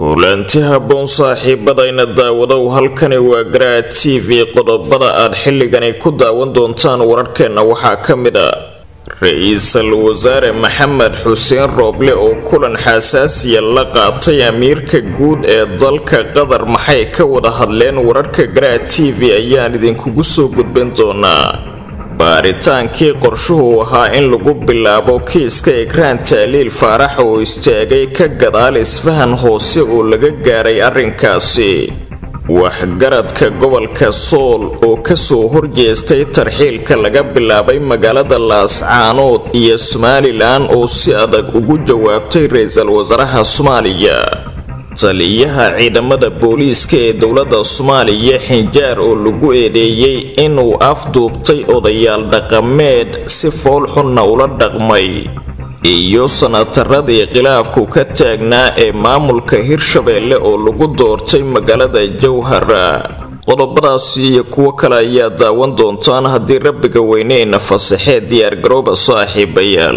kulanti habboon saaxiibadayna daawadow halkani waa garaa t v qodobada aad xilligani ku daawan doontaan wararkeenna waxaa ka mid a ra-iisul wasaare maxamed xuseen rooble oo kulan xasaasiya la qaatay amiirka guud ee dalka qatar maxay ka wada hadleen wararka garaa t v ayaan idinkugu soo gudbin doonaa baaritaankii qorshuhu ahaa in lagu bilaabo kiiska ekraan taaliil faarax oo istaagay ka gadaal isfahan hoose oo laga gaaray arrinkaasi waxgaradka gobolka sool oo kasoo horjeestay tarxiilka laga bilaabay magaalada laascaanood iyo somalilan oo si adag ugu jawaabtay ra-iisul wasaaraha soomaaliya taliyaha ciidamada booliiska ee dowladda soomaaliya xinjaar oo lagu eedeeyey inuu afduubtay odayaal dhaqameed si fool xunna ula dhaqmay iyo sanataradii khilaafku ka taagnaa ee maamulka hirshabeelle oo lagu doortay magaalada jowhara qodobadaasi iyo kuwo kale ayaa daawan doontaan haddii rabbiga weyneyna fasaxee diyaargarooba saaxiibayaal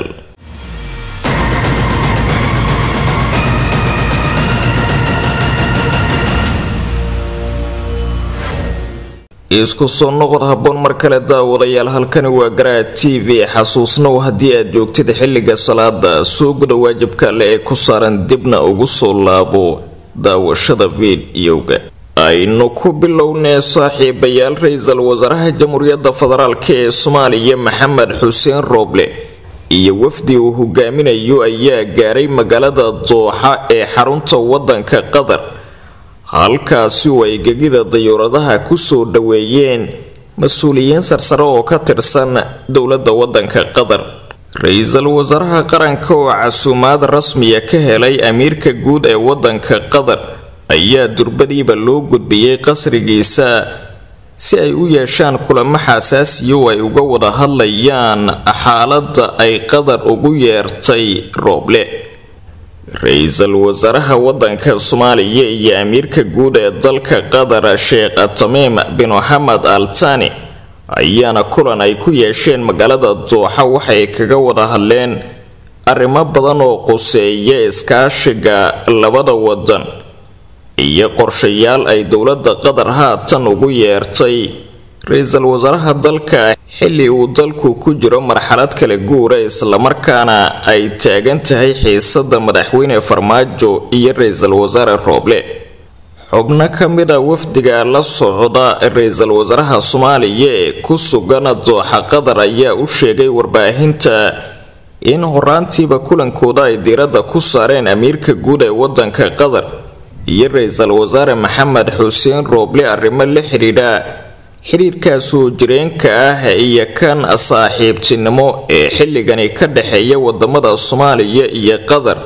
isku soo noqod habboon mar kale daawadayaal halkani waa garaa t v xasuusnow haddii aad joogtid xilliga salaada soo guda waajibka alle ee ku saaran dibna ugu soo laabo daawashada fiidiyowga aynu ku bilownee saaxiibayaal ra-iisul wasaaraha jamhuuriyadda federaalk ee soomaaliya maxamed xuseen rooble iyo wafdi uu hogaaminayo ayaa gaaray magaalada dooxa ee xarunta wadanka qatar halkaasi oo ay gegida dayuuradaha kusoo dhaweeyeen mas-uuliyiin sarsare oo ka tirsan dowladda wadanka qatar ra-iisul wasaaraha qaranka oo casuumaad rasmiya ka helay amiirka guud ee wadanka qatar ayaa durbadiiba loo gudbiyey qasrigiisa si ay u yeeshaan kulamo xasaasiya oo ay uga wada hadlayaan xaaladda ay qatar ugu yeertay rooble ra-iisul wasaaraha wadanka soomaaliya iyo amiirka guud ee dalka qatar sheekh tamiim bin moxamed al tani ayaana kulan ay ku yeesheen magaalada dooxa waxay kaga wada hadleen arrimo badan oo quseeya iskaashiga labada wadan iyo qorshayaal ay dowladda qatar haatan ugu yeertay ra-iisul wasaaraha dalka xilli uu dalku ku jiro marxalad kala guura islamarkaana ay taagan tahay xiisada madaxweyne farmaajo iyo ra-iisul wasaare rooble xubno ka mid a wafdiga la socda ra-iisul wasaaraha soomaaliya ee ku sugan dooxa qatar ayaa u sheegay warbaahinta in horaantiiba kulankooda ay diiradda ku saareen amiirka guud ee wadanka qatar iyo ra-iisul wasaare maxamed xuseen rooble arrimo la xidhiidha xidhiirkaasoo jireenka ah iyo kan saaxiibtinimo ee xilligani ka dhexeeya wadamada soomaaliya iyo qatar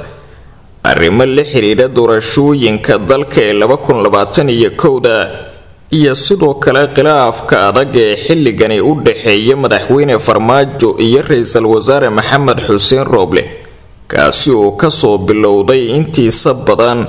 arrimo la xidhiidha doorashooyinka dalka ee laba kun labaatan iyo kowda iyo sidoo kale khilaafka adag ee xilligani u dhexeeya madaxweyne farmaajo iyo ra-iisul wasaare maxamed xuseen rooble kaasi oo kasoo bilowday intiisa badan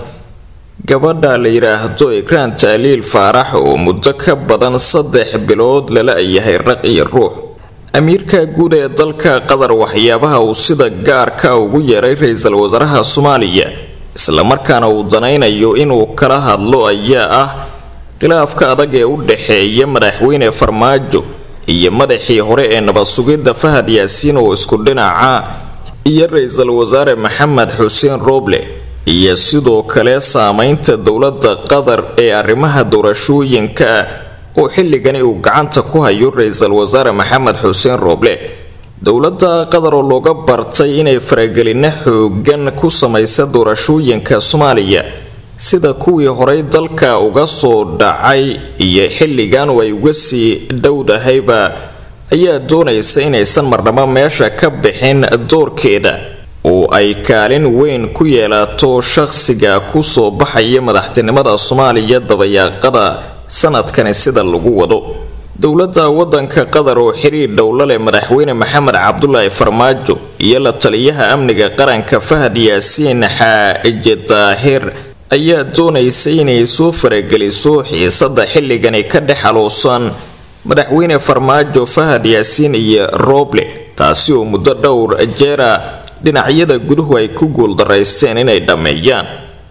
gabadha la yidhaahdo ekraan taaliil faarax oo muddo ka badan saddex bilood lala yahay raq iyo ruux amiirka guud ee dalka qatar waxyaabaha uu sida gaarka ugu yeeray ra-iisul wasaaraha soomaaliya islamarkaana uu danaynayo inuu kala hadlo ayaa ah khilaafka adag ee u dhexeeya madaxweyne farmaajo iyo madaxii hore ee nabad sugidda fahad yaasiin oo isku dhinaca iyo ra-iisul wasaare maxamed xuseen rooble iyo sidoo kale saameynta dowladda qatar ee arrimaha doorashooyinka oo xilligani uu gacanta ku hayo ra-iisul wasaare maxamed xuseen rooble dowladda qatar oo looga bartay inay faragelino xoogan ku samaysa doorashooyinka soomaaliya sida kuwii horey dalka uga soo dhacay iyo xilligan ay uga sii dhowdahayba ayaa doonaysa inaysan marnabo meesha ka bixin doorkeeda oo ay kaalin weyn ku yeelato shaqsiga kusoo baxaya madaxtinimada soomaaliya dabayaaqada sanadkani sida lagu wado dowladda wadanka qatar oo xiriir dhowla leh madaxweyne maxamed cabdulaahi farmaajo iyo la taliyaha amniga qaranka fahad yaasiin xaaje daahir ayaa doonaysa inay soo farageliso xiisada xilligani ka dhex aluusan madaxweyne farmaajo fahad yaasiin iyo rooble taasi oo muddo dhowr jeera dhinacyada guduhu ay ku guuldaraysteen inay dhammeeyaan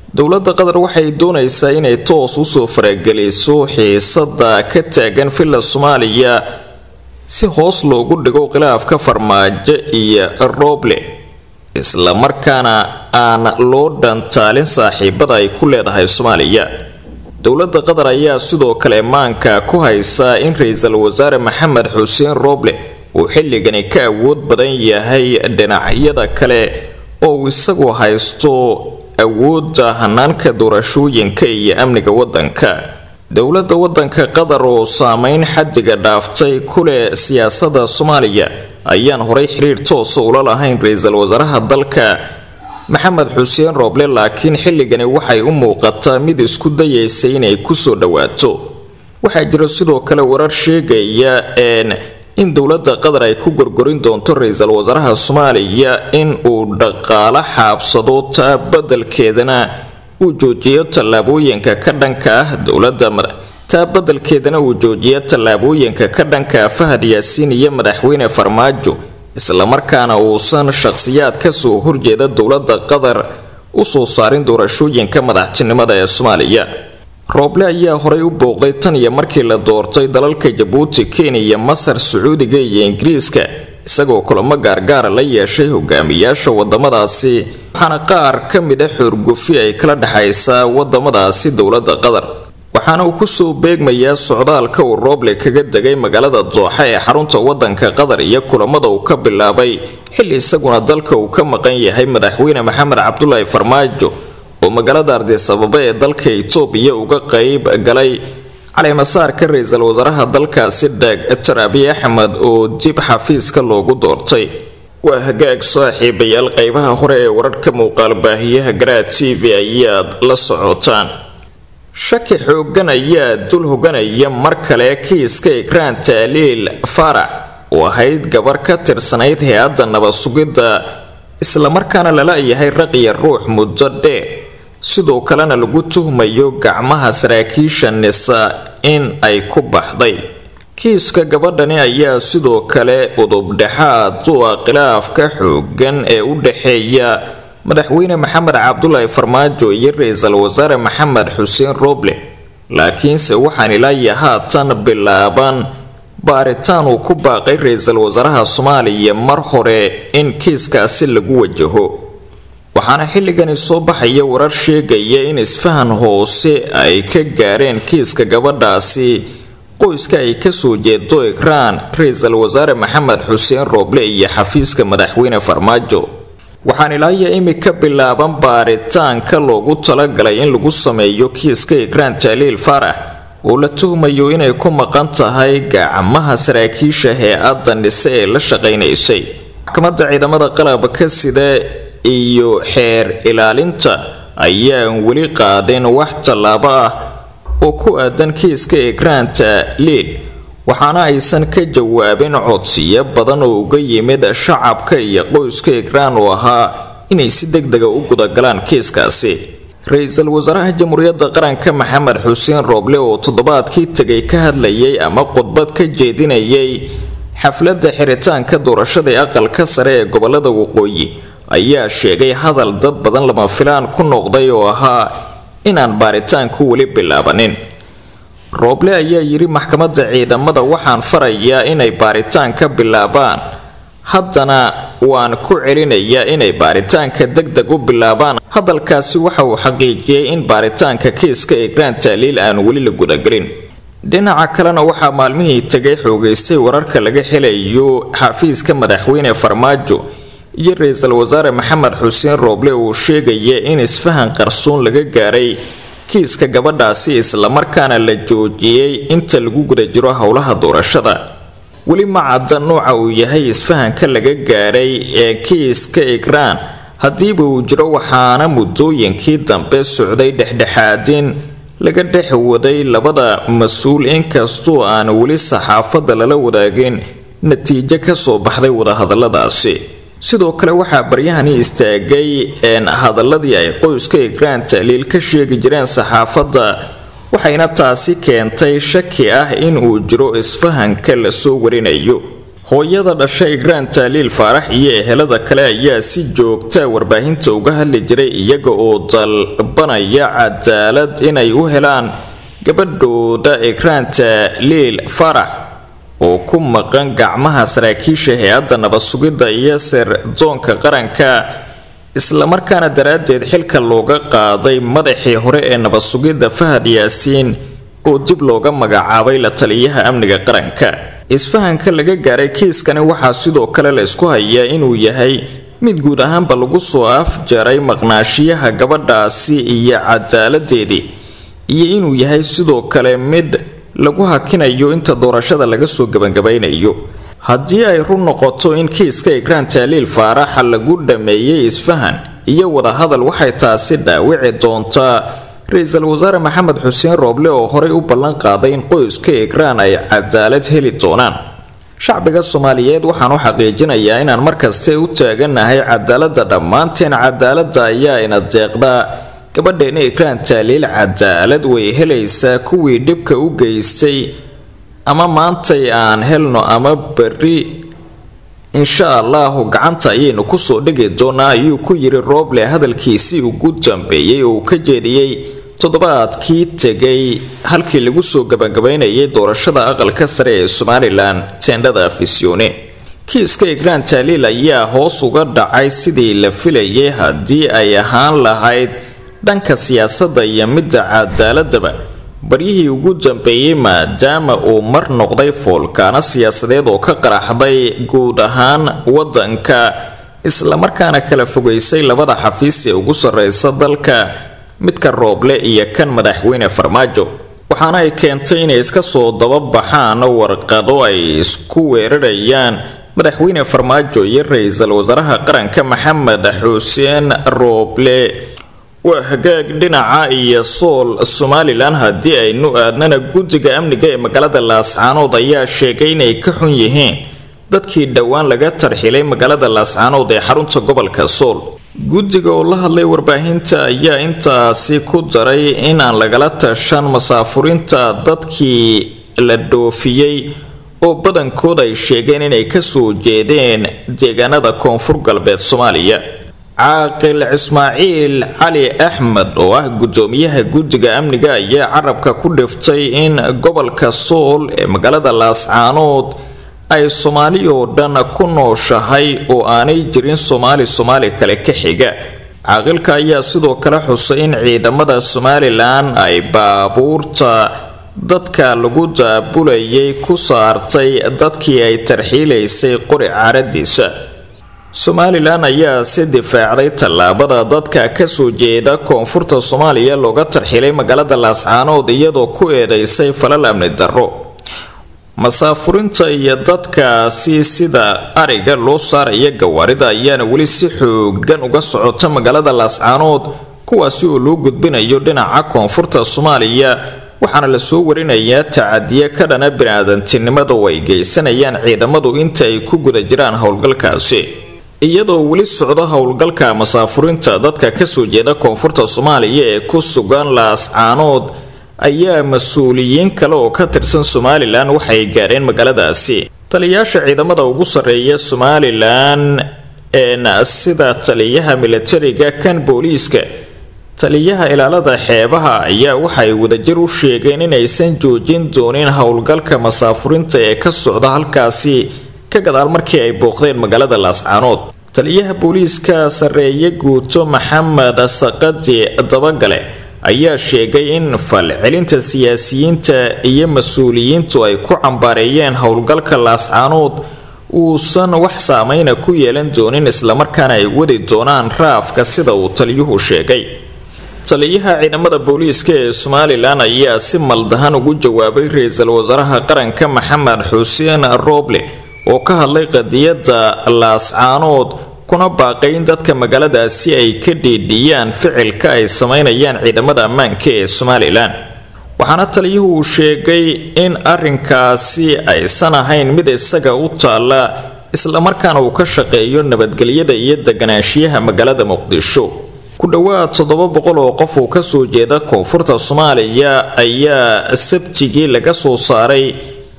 dowladda qatar waxay doonaysaa inay toos usoo farageliso xiisada ka taagan villa soomaaliya si hoos loogu dhigo khilaafka farmaajo iyo rooble islamarkaana aan loo dhantaalin saaxiibada ay ku leedahay soomaaliya dowladda qatar ayaa sidoo kale maanka ku haysaa in ra-iisul wasaare maxamed xuseen rooble uu xilligani ka awood badan yahay dhinacyada kale oo uu isagu haysto awoodda hanaanka doorashooyinka iyo amniga wadanka dowladda wadanka qatar oo saameyn xadiga dhaaftay ku leh siyaasada soomaaliya ayaan horay xiriir toosa ula lahayn ra-iisul wasaaraha dalka maxamed xuseen rooble laakiin xilligani waxay u muuqataa mid isku dayaysa inay kusoo dhowaato waxaa jira sidoo kale warar sheegaya in dowladda qatar ay ku gorgorin doonto ra-iisul wasaaraha soomaaliya in uu dhaqaalo xaabsado taa badelkeedana uu joojiyo tallaabooyinka ka dhanka ah dowladda taa badelkeedana uu joojiyo tallaabooyinka ka dhanka fahad yaasiin iyo madaxweyne farmaajo islamarkaana uusan shaqhsiyaad kasoo horjeeda dowladda qatar usoo saarin doorashooyinka madaxtinimada ee soomaaliya rooble ayaa horay u booqday tan iyo markii la doortay dalalka jabuuti kenya masar sacuudiga iyo ingiriiska isagoo kulamo gaargaara la yeeshay hogaamiyaasha wadamadaasi waxaana qaar ka mid a xoorgufi ay kala dhexaysaa wadamadaasi dowladda qatar waxaana uu kusoo beegmayaa socdaalka uu rooble kaga degay magaalada dooxa ee xarunta wadanka qatar iyo kulamada uu ka bilaabay xilli isaguna dalka uu ka maqan yahay madaxweyne maxamed cabdulaahi farmaajo oo magaalada ardisababa ee dalka itoobiya uga qeyb galay caleemasaarka ra-iisul wasaaraha dalkaasi dr abiy axmed oo dib xafiiska loogu doortay waa hagaag saaxiibayaal qeybaha hore ee wararka muuqaal baahiyaha garaa t v ayaad la socotaan shaki xoogan ayaa dul hoganaya mar kale kiiska ikraan taaliil farax oo ahayd gabar ka tirsanayd hay-adda nabad sugidda islamarkaana lala yahay raqiya ruux muddo dheer sidoo kalena lagu tuhmayo gacmaha saraakiisha nisa in ay ku baxday kiiska gabadhani ayaa sidoo kale udubdhexaad u ah khilaafka xoogan ee u dhexeeya madaxweyne maxamed cabdulaahi farmaajo iyo ra-iisul wasaare maxamed xuseen rooble laakiinse waxaan ilaayo haatan bilaaban baaritaan uu ku baaqay ra-iisul wasaaraha soomaaliya mar hore in kiiskaasi lagu wajaho waxaana xilligani soo baxaya warar sheegaya in isfahan hoose ay ka gaareen kiiska gabadhaasi qoyska ay kasoo jeedo ikraan ra-iisul wasaare maxamed xuseen rooble iyo xafiiska madaxweyne farmaajo waxaan ilaaya imika bilaaban baaritaanka loogu talagalay in lagu sameeyo kiiska ikraan taaliil faarax oo la tuhmayo inay ku maqan tahay gacmaha saraakiisha hay-adda nise ee la shaqaynaysay maxkamadda ciidamada qalabka sida iyo xeer ilaalinta ayaan weli qaadin wax tallaabo ah oo ku aadan kiiska ikraanta liil waxaana aysan ka jawaabin codsiyo badan oo uga yimid shacabka iyo qoyska ikraan oo ahaa inay si deg dega u gudagalaan kiiskaasi ra-iisul wasaaraha jamhuuriyadda qaranka maxamed xuseen rooble oo toddobaadkii tegay ka hadlayay ama khudbad ka jeedinayay xafladda xiritaanka doorashada aqalka sare ee gobolada waqooyi ayaa sheegay hadal dad badan lama filaan ku noqday oo ahaa inaan baaritaanku weli bilaabanin rooble ayaa yidhi maxkamadda ciidamada waxaan farayaa inay baaritaanka bilaabaan haddana waan ku celinayaa inay baaritaanka deg deg u bilaabaan hadalkaasi waxa uu xaqiijiyey in baaritaanka kiiska igraan taaliil aan weli la gudagelin dhinaca kalena waxaa maalmihii tegay xoogaystay wararka laga helayo xafiiska madaxweyne farmaajo iyo ra-iisul wasaare maxamed xuseen rooble uu sheegaya in isfahan qarsoon laga gaaray kiiska gabadhaasi islamarkaana la joojiyey inta lagu guda jiro howlaha doorashada weli ma cadda nooca uu yahay isfahanka laga gaaray ee kiiska igraan haddiiba uu jiro waxaana muddooyinkii dambe socday dhexdhexaadin laga dhex waday labada mas-uul inkastoo aan weli saxaafadda lala wadaagin natiijo kasoo baxday wadahadaladaasi sidoo kale waxaa baryahani istaagay hadaladii ay qoyska igraan taaliil ka sheegi jireen saxaafadda waxayna taasi keentay shaki ah in uu jiro isfahanka lasoo warinayo hooyada dhasha igraan taaliil faarax iyo ehelada kale ayaa si joogta warbaahinta uga hadli jiray iyaga oo dalbanaya cadaalad inay u helaan gabadhooda igraan taaliil faarax oo ku maqan gacmaha saraakiisha hay-adda nabad-sugidda iyo sirdoonka qaranka islamarkaana daraaddeed xilka looga qaaday madaxii hore ee nabad-sugidda fahad yaasiin oo dib looga magacaabay la taliyaha amniga qaranka isfahanka laga gaaray kiiskani waxaa sidoo kale la isku hayaa inuu yahay mid guud ahaanba lagu soo afjaray maqnaashiyaha gabadhaasi iyo cadaaladeedii iyo inuu yahay sidoo kale mid lagu hakinayo inta doorashada laga soo gebangabaynayo haddii ay run noqoto in kiiska igraan taaliil faaraxa lagu dhameeyey isfahan iyo wadahadal waxay taasi dhaawici doontaa ra-iisul wasaare maxamed xuseen rooble oo horey u ballan qaaday in qoyska igraan ay cadaalad heli doonaan shacbiga soomaaliyeed waxaan u xaqiijinayaa inaan markaste u taaganahay cadaaladda dhammaanteen cadaaladda ayaa ina deeqdaa gabadheena igraan taaliil cadaalad way helaysaa kuwii dhibka u geystay ama maantay aan helno ama berri insha allahu gacanta ayaynu kusoo dhigi doonaa ayuu ku yiri rooble hadalkiisii ugu dambeeyey oo uu ka jeediyey toddobaadkii tegay halkii lagu soo gabagabaynayay doorashada aqalka sare ee somalilan teendhada afisyoone kiiska igraan taaliil ayaa hoos uga dhacay sidii la filayay haddii ay ahaan lahayd dhanka siyaasadda iyo midda cadaaladaba baryihii ugu dambeeyey maadaama uu mar noqday foolkaano siyaasadeed oo ka qaraxday guud ahaan wadanka islamarkaana kala fogaysay labada xafiis ee ugu sarreysa dalka midka rooble iyo kan madaxweyne farmaajo waxaana ay keentay inay iska soo dababaxaan warqado ay isku weerarayaan madaxweyne farmaajo iyo ra-iisul wasaaraha qaranka maxamed xuseen rooble waa hagaag dhinaca iyo sool somalilan haddii aynu aadnana guddiga amniga ee magaalada laascaanood ayaa sheegay inay ka xun yihiin dadkii dhowaan laga tarxilay magaalada laascaanood ee xarunta gobolka sool guddiga oo la hadlay warbaahinta ayaa intaasi ku daray in aan lagala tashan masaafurinta dadkii la dhoofiyey oo badankood ay sheegeen inay kasoo jeedeen deegaanada koonfur galbeed soomaaliya caaqil ismaaciil cali axmed oo ah guddoomiyaha guddiga amniga ayaa carabka ku dhiftay in gobolka sool ee magaalada laascaanood ay soomaali oo dhan ku nooshahay oo aanay jirin soomaali soomaali kale ka xiga caaqilka ayaa sidoo kale xusay in ciidamada somalilan ay baabuurta dadka lagu daabulayay ku saartay dadkii ay tarxiilaysay qori caaradiisa somalilan ayaa si difaacday tallaabada dadka kasoo jeeda koonfurta soomaaliya looga tarxilay magaalada laascaanood iyadoo ku eedeysay falal amni darro masaafurinta iyo dadkaasi sida ariga loo saaraya gawaarida ayaana weli si xoogan uga socota magaalada laascaanood kuwaasi oo loo gudbinayo dhinaca koonfurta soomaaliya waxaana lasoo warinayaa tacadiye ka dhana bini-aadantinimada oo ay geysanayaan ciidamadu inta ay ku guda jiraan howlgalkaasi iyadoo weli socdo howlgalka masaafurinta dadka kasoo jeeda koonfurta soomaaliya ee ku sugan laascaanood ayaa mas-uuliyiin kale oo ka tirsan somalilan waxay gaareen magaaladaasi taliyayaasha ciidamada ugu sarreeya somalilan een sida taliyaha militariga kan booliiska taliyaha ilaalada xeebaha ayaa waxay wadajir u sheegeen inaysan joojin doonin howlgalka masaafurinta ee ka socda halkaasi ka gadaal markii ay booqdeen magaalada laascaanood taliyaha booliiska sarreeye guuto maxamed saqadi dabagale ayaa sheegay in falcelinta siyaasiyiinta iyo mas-uuliyiintu ay ku cambaareeyeen howlgalka laascaanood uusan wax saameyna ku yeelan doonin islamarkaana ay wadi doonaan raafka sida uu taliyuhu sheegay taliyaha ciidamada booliiska ee somalilan ayaa si maldahan ugu jawaabay ra-iisul wasaaraha qaranka maxamed xuseen rooble oo ka hadlay qadiyadda laascaanood kuna baaqay in dadka magaaladaasi ay ka dhiidhiyaan ficilka ay sameynayaan ciidamada ammaanka ee somalilan waxaana taliyuhu uu sheegay in arrinkaasi aysan ahayn mid isaga u taalla islamarkaana uu ka shaqeeyo nabadgelyada iyo deganaanshiyaha magaalada muqdisho ku dhowaad toddoba boqol oo qof uu kasoo jeeda koonfurta soomaaliya ayaa sabtigii laga soo saaray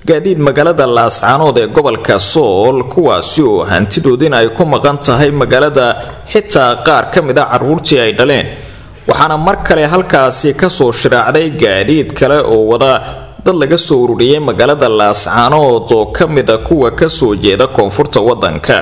gaadiid magaalada laascaanood ee gobolka sool kuwaasi oo hantidoodina ay ku maqan tahay magaalada xitaa qaar ka mid a caruurtii ay dhaleen waxaana mar kale halkaasi kasoo shiraacday gaadiid kale oo wada dad laga soo ururiyay magaalada laascaanood oo ka mid a kuwa kasoo jeeda koonfurta wadanka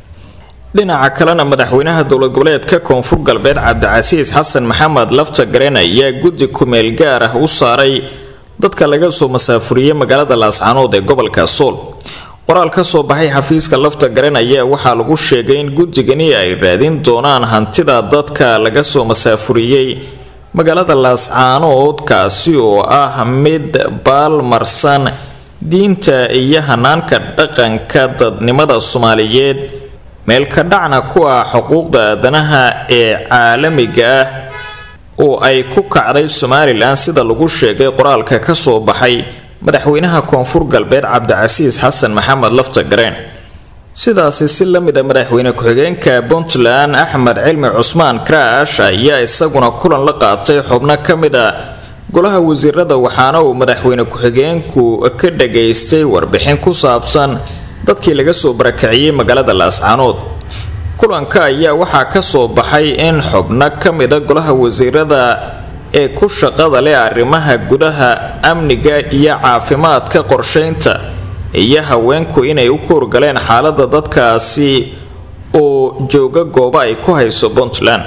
dhinaca kalena madaxweynaha dowlad goboleedka koonfur galbeed cabdicasiis xasan maxamed lafta garen ayaa guddi kumeel gaar ah u saaray dadka laga soo masaafuriyey magaalada laascaanood ee gobolka sool qoraal ka soo baxay xafiiska lafta garen ayaa waxaa lagu sheegay in guddigani ay raadin doonaan hantida dadka laga soo masaafuriyey magaalada laascaanood kaasi oo ah mid baalmarsan diinta iyo hanaanka dhaqanka dadnimada soomaaliyeed meelka dhacna ku ah xuquuqda aadanaha ee caalamiga ah oo ay ku kacday somalilan sida lagu sheegay qoraalka ka soo baxay madaxweynaha koonfur galbeed cabdicasiis xasan maxamed lafta gareen sidaasi si la mid a madaxweyne ku-xigeenka puntland axmed cilmi cusmaan kraash ayaa isaguna kulan la qaatay xubno ka mid a golaha wasiirada waxaana uu madaxweyne ku-xigeenku ka dhageystay warbixin ku saabsan dadkii laga soo barakiciyey magaalada laascaanood kulanka ayaa waxaa ka soo baxay in xubno ka mida golaha wasiirada ee ku shaqada leh arrimaha gudaha amniga iyo caafimaadka qorsheynta iyo haweenku inay u koorgaleen xaalada dadkaasi oo jooga goobo ay ku hayso puntland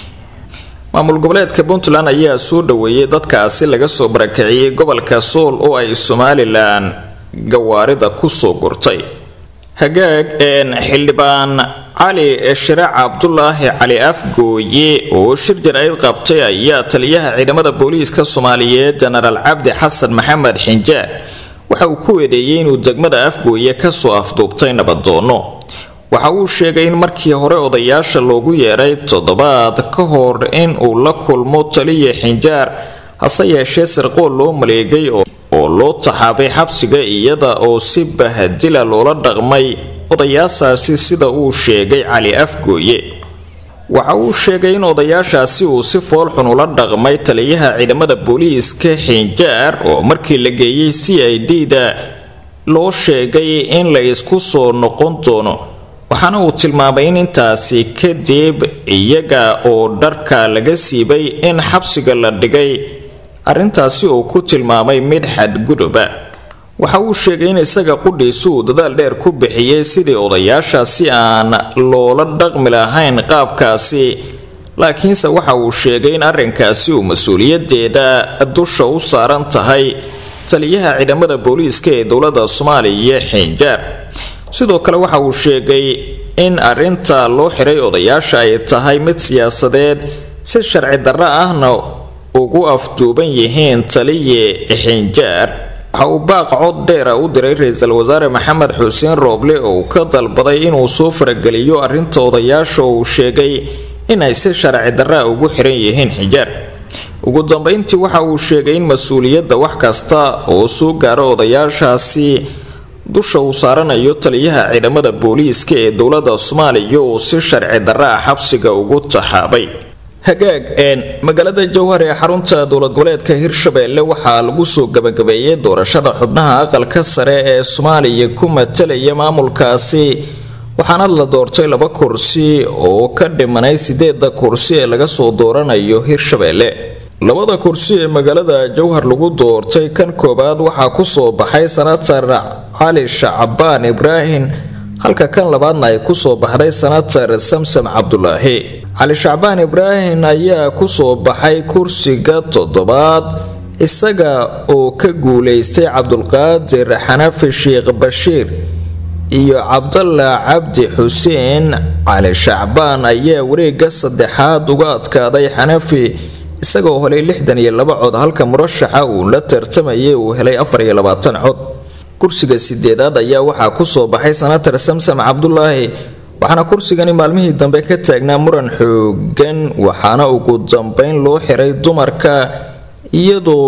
maamul goboleedka puntland ayaa soo dhaweeyay dadkaasi laga soo barakiciyey gobolka sool oo ay somalilan gawaarida kusoo gurtay hagaag xildhibaan cali shiraac cabdulaahi cali afgooye oo shir jaraa'id qabtay ayaa taliyaha ciidamada booliiska soomaaliyeed jenaraal cabdi xasan maxamed xinjaar waxa uu ku eedeeyey inuu degmada afgooye kasoo afduubtay nabadoono waxa uu sheegay in markii hore odayaasha loogu yeeray toddobaad ka hor in uu la kulmo taliya xinjaar hase yeeshee sirqool loo maleegay oo loo taxaabay xabsiga iyada oo si bahadila loola dhaqmay odayaashaasi sida uu sheegay cali afgooye waxa uu sheegay in odayaashaasi uu si foolxun ula dhaqmay taliyaha ciidamada booliiska xinjaar oo markii la geeyey c i d da loo sheegay in la isku soo noqon doono waxaana uu tilmaamay in intaasi kadib iyaga oo dharka laga siibay in xabsiga la dhigay arrintaasi uu ku tilmaamay mid xadguduba waxa uu sheegay in isaga qudhiisu uu dadaal dheer ku bixiyey sidii odayaashaasi aan loola dhaqmi lahayn qaabkaasi laakiinse waxa uu sheegay in arrinkaasi uu mas-uuliyadeeda dusha u saaran tahay taliyaha ciidamada booliiska ee dowladda soomaaliya xinjaar sidoo kale waxa uu sheegay in arrinta loo xiray odayaasha ay tahay mid siyaasadeed si sharci darro ahna ugu afduuban yihiin taliye xinjaar waxa uu baaq cod dheera u diray ra-iisul wasaare maxamed xuseen rooble oo uu ka dalbaday inuu soo farageliyo arrinta odayaasha uu sheegay inay si sharci darraa ugu xiran yihiin xijaar ugu dambeyntii waxa uu sheegay in mas-uuliyadda wax kasta oo soo gaaro odayaashaasi dusha uu saaranayo taliyaha ciidamada booliiska ee dowladda soomaaliya oo si sharci darra ah xabsiga ugu taxaabay hagaag magaalada jowhar ee xarunta dowlad goboleedka hirshabeelle waxaa lagu soo gabagabeeyey doorashada xubnaha aqalka sare ee soomaaliya ku matalaya maamulkaasi waxaana la doortay laba kursi oo ka dhimanay sideeda kursi ee laga soo dooranayo hirshabeelle labada kursi ee magaalada jowhar lagu doortay kan koowaad waxaa kusoo baxay sanatar cali shacbaan ibraahim halka kan labaadna ay kusoo baxday sanatar samsam cabdulaahi cali shacbaan ibraahim ayaa kusoo baxay kursiga toddobaad isaga oo ka guuleystay cabdulqaadir xanafi sheekh bashiir iyo cabdalla cabdi xuseen cali shacbaan ayaa wareega saddexaad uga adkaaday xanafi isagoo helay lixdan iyo laba cod halka murashaxa uu la tartamayay uu helay afar iyo labaatan cod kursiga sideedaad ayaa waxaa kusoo baxay sanatar samsam cabdulaahi waxaana kursigani maalmihii dambe ka taagnaa muran xoogan waxaana ugu dambeyn loo xiray dumarka iyadoo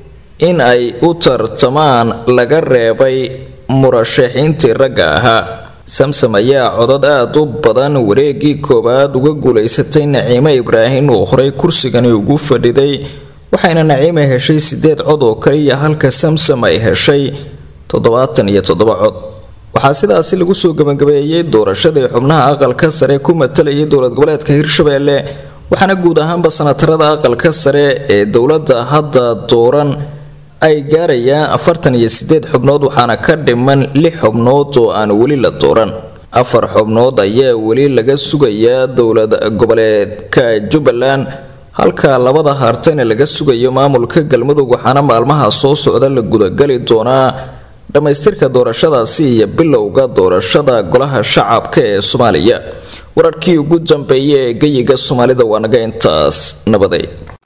in ay u tartamaan laga reebay murashaxiintii ragga ahaa samsam ayaa codad aada u badan wareegii koowaad uga guulaysatay naciime ibraahim oo horey kursigani ugu fadhiday waxayna naciime heshay sideed cod oo kaliya halka samsam ay heshay toddobaatan iyo toddoba cod waxaa sidaasi lagu soo gabagabeeyey doorashadii xubnaha aqalka sare ku matalayay dowlad goboleedka hirshabelle waxaana guud ahaanba sanatarada aqalka sare ee dowladda hadda dooran ay gaarayaan afartan iyo sideed xubnood waxaana ka dhiman lix xubnood oo aan weli la dooran afar xubnood ayaa weli laga sugayaa dowlad goboleedka jubbaland halka labada hartayna laga sugayo maamulka galmudug waxaana maalmaha soo socda la gudagali doonaa dhammaystirka doorashadaasi iyo bilowga doorashada golaha shacabka ee soomaaliya wararkii ugu dambeeya ee geyiga soomaalida waa naga intaas nabaday